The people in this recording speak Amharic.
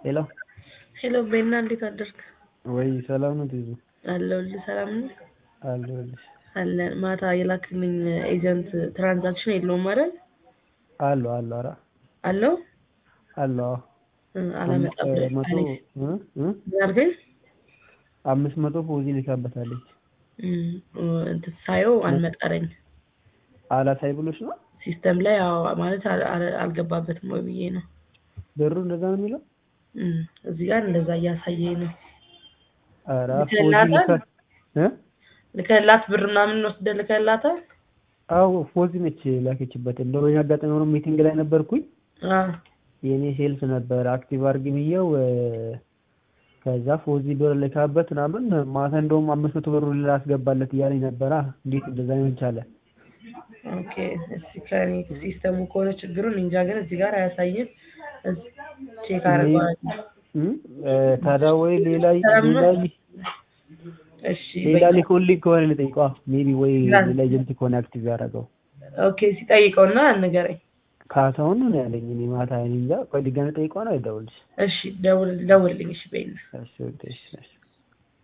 ሄሎ ሄሎ ቤና እንዴት አደርክ? ወይ ሰላም ነው ትይዙ አለሁልህ። ሰላም ነው አለሁልሽ አለን። ማታ የላክልኝ ኤጀንት ትራንዛክሽን የለውም አይደል? አሉ አሉ ኧረ አለው አሉ አዎ እ አላመጣም ብለህ መቶ አለኝ። እ እ ምን አልከኝ? አምስት መቶ ፖዚ ልካበታለች እም፣ እንትን ሳየው አልመጣለኝ አላሳይ ብሎች ነው ሲስተም ላይ አዎ፣ ማለት አል- አል- አልገባበትም ወይ ብዬ ነው። ብሩ እንደዛ ነው የሚለው እም፣ እዚህ ጋር እንደዛ እያሳየኝ ነው። ኧረ ፖዚ ልከላታል? ልካ እ ልከላት ብር ምናምን ወስደህ ልከላታል? አዎ ፎዚ ነች ላከችበት። እንደው በዚህ አጋጣሚ ሆኖ ሚቲንግ ላይ ነበርኩኝ። አዎ የኔ ሴልስ ነበር አክቲቭ አድርግ ብዬው እ፣ ከዛ ፎዚ ብር ልካበት ምናምን ማታ እንደውም አምስት መቶ ብር ላስገባለት እያለኝ ነበራ። እንዴት እንደዛ ሊሆን ቻለ? ኦኬ እስቲ ከኔ ሲስተሙ ከሆነ ችግሩን እንጃ፣ ግን እዚህ ጋር አያሳይም። እስ- ቼክ አደርገዋለሁ። እ፣ እ፣ ታዲያ ወይ ሌላ ሰላም ነው? ሌላ እሺ ሌላ በቃ። ሊኮልኝ ከሆነ ልጠይቀዋ ሜቢ ወይ ላል- ሌላ ኤጀንት ከሆነ አክቲቭ ያደረገው ኦኬ ሲጠይቀውና ንገረኝ። ካሳሁን ነው ያለኝ። እኔ ማታ እኔ እንጃ። ቆይ ድጋሜ ጠይቀዋ ነው አይደውልሽ? እሺ ደውል ደውልልኝ። እሺ በይና እሺ ወደ እሺ እሺ